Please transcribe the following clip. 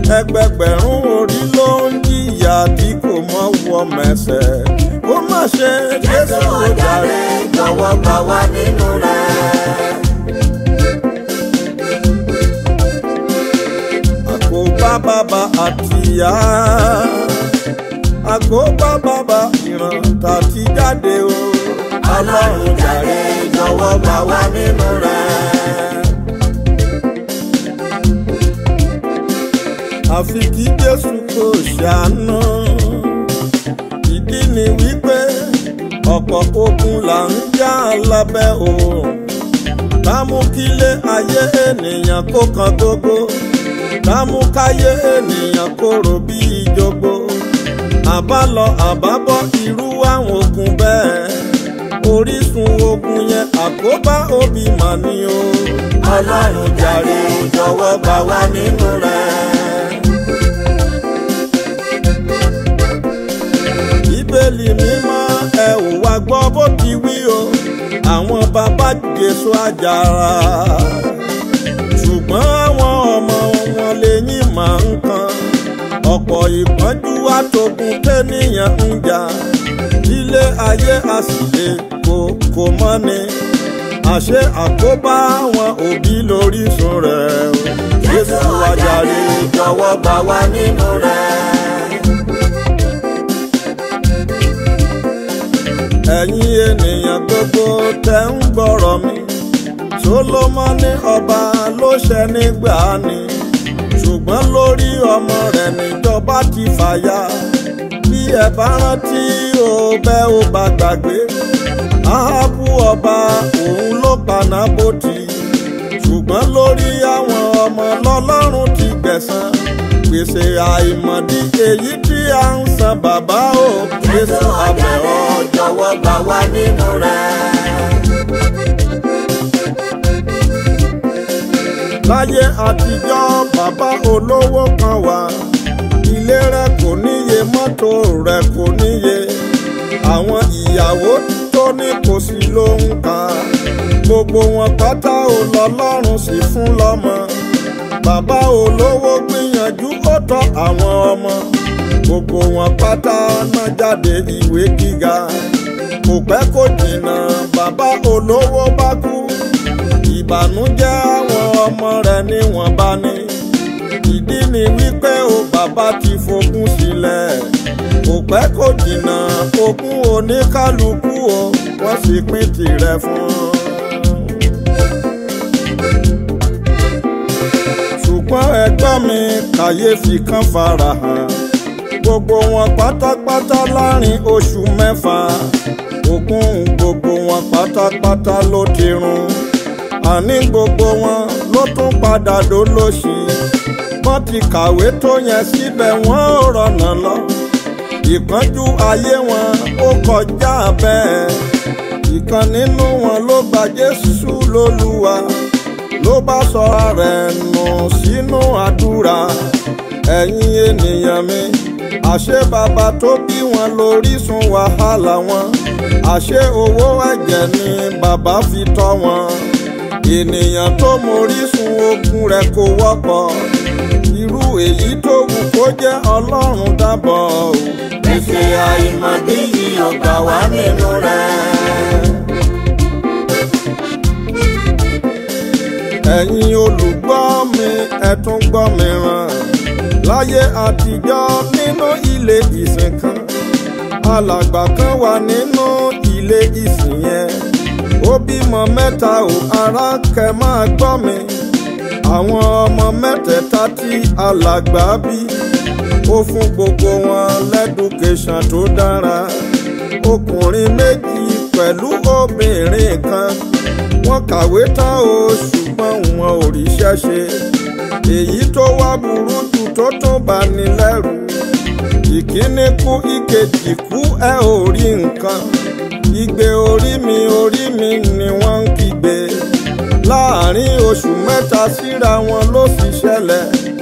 ẹgbẹgbẹ̀rún orí ló ń jìyà tí kò mọ wọ mẹsẹ̀ ó má ṣe Jésù ojàre jọ̀wọ́ gbà wá nínú rẹ̀. àkóbá bàbá àtìyá àkóbá bàbá ìran tàti jáde o Ọlọ́run jàre jọ̀wọ́ gbà wá nínú rẹ̀. àfi kí jésù kò ṣàánú ìdí ni wípé ọ̀pọ̀ ogun là ń jà lábẹ́ òòrùn támú kílé ayé ènìyàn kó kan gógó támú káyé ènìyàn kóró bí ìjogbo àbálọ àbábọ̀ irú àwọn ogun bẹ́ẹ̀ orísun ogun yẹn àkóbá òbí mà ní o Ọlọ́run jàre jọ̀wọ́ gbà wá nínú rẹ̀. bíbélì mímọ́ ẹ ò wá gbọ́ bó ti wí o àwọn bàbá jésù àjàrà ṣùgbọ́n àwọn ọmọ wọn lẹ́yìn máa ń kan ọ̀pọ̀ ìpọ́njú àtògùn tẹ́nìyàn ń jà ilé ayé àsìlè kò kò mọ́ni àṣé àkóbá àwọn òbí lórísun rẹ̀ o Jésù ojàre jọ̀wọ́ gbà wá nínú rẹ̀. ẹ̀yin ènìyàn gbogbo tẹ́ ń gbọ́rọ̀ mi Sólómọ́nì ọba ló ṣẹ nígbà ni ṣùgbọ́n lórí ọmọ rẹ̀ níjọba ti fàya bí ẹ bá rántí o bẹ́ ò bá gbàgbé Áhábù ọba òun ló pa Nábótì ṣùgbọ́n lórí àwọn ọmọ lọ́lọ́run ti gbẹ̀san gbèsè àìmọ̀dí èyí tí a ń san bàbá o Jésù Jésù àbẹ̀ ojàre ọ́ jọ̀wọ́ gbà wá nínú rẹ̀. láyé àtijọ́ bàbá olówó kan wà ilé rẹ̀ kò níye mọ́tò rẹ̀ kò níye àwọn ìyàwó tó ní kò sí ló ń kà gbogbo wọn pátá ò lọ́lọ́run sì fún lọ́mọ bàbá olówó gbìyànjú ó tọ́ àwọn ọmọ gbogbo wọn pátá náà jáde ìwé gíga kò pẹ́ kò jìnnà bàbá olówó bá kú ìbànújẹ́ àwọn ọmọ rẹ̀ ni wọ́n bá ní ìdí ni wípé o bàbá ti fogún sílẹ̀ kò pẹ́ kò jìnnà ogún oníkálukú o wọ́n sì pín tirẹ̀ fún un. ṣùgbọ́n ẹgbọ́n mi kàyéfì kan farahàn gbogbo wọn pátápátá láàrin oṣù mẹ́fà ogún gbogbo wọn pátápátá ló ti run àní gbogbo wọn ló tún padà dolóṣì wọ́n ti kàwé tó yẹn síbẹ̀ wọ́n ò rọ̀nà lọ ìpọ́njú ayé wọn ó kọjá bẹ́ẹ̀ ìkan nínú wọn ló gba Jésù lólúwa ló bá sọ rẹ̀ nù sínú àdúrà ẹ̀yin ènìyàn mi àṣé bàbá tó bí wọn lórísun wàhálà wọn àṣé owó ẹ̀jẹ̀ ni bàbá fi tọ́ wọn ènìyàn tó mórísun ogun rẹ̀ kò wọ́pọ̀ irú èyí tó wù kó jẹ́ ọlọ́run dábọ̀ o. Gbèsè àìmọ̀dí yìí ò gbà wá nínú rẹ̀. ẹ̀yin olùgbọ́ mi ẹ tún gbọ́ mi ràn láyé àtijọ́ nínú ilé ìsìn kan alàgbà kan wà nínú ilé ìsìn yẹn ó bímọ mẹ́ta ò ará kẹ máa gbọ́ mi àwọn ọmọ mẹ́tẹ̀ẹ̀ta tí alàgbà bí ó fún gbogbo wọn lẹ́dùkéṣàn tó dára ọkùnrin méjì pẹ̀lú obìnrin kan wọ́n kàwé tán o ṣùgbọ́n wọn ò ríṣẹ́ ṣe èyí tó wá burú jù tó tún bá ní lẹ́rù ìkíní kú ìkejì kú ẹ ò rí nǹkan igbe orí mi orí mi ni wọ́n ń kígbe láàrin oṣù mẹ́ta síra wọn ló sì ṣẹlẹ̀